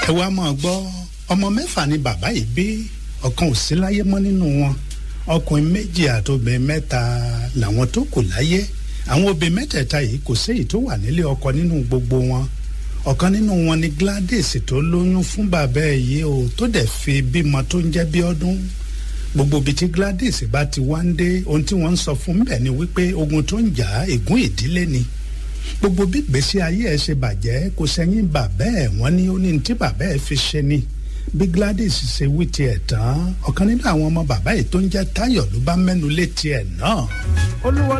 ẹ wá máa gbọ́ ọmọ mẹ́fà ni bàbá yìí bí ọ̀kan ò sí láyé mọ́ nínú wọn ọkùnrin méjì àtobìnrin mẹ́ta làwọn tó kù láyé àwọn obìnrin mẹ́tẹ̀ẹ̀ta yìí kò séyìí tó wà nílé ọkọ nínú gbogbo wọn ọ̀kan nínú wọn ni Gladys tó lóyún fún bàbá ẹ̀ yìí o tó dẹ̀ fi bímọ tó ń jẹ́ bí ọdún gbogbo ibi tí Gladys bá ti wá ń dé ohun tí wọ́n ń sọ fún bẹ́ẹ̀ ni wípé ogun tó ń jà ègún ìdílé ni gbogbo bí gbèsè ayé ẹ̀ ṣe bàjẹ́ kò sẹ́yìn bàbá ẹ̀ wọ́n ní ó ní tí bàbá ẹ̀ fi ṣe ni bí Gladys ṣe wí tiẹ̀ tán ọ̀kan nínú àwọn ọmọ bàbá yìí tó ń jẹ́ Táyọ̀ ló bá mẹ́nu lé tiẹ̀ náà. olúwa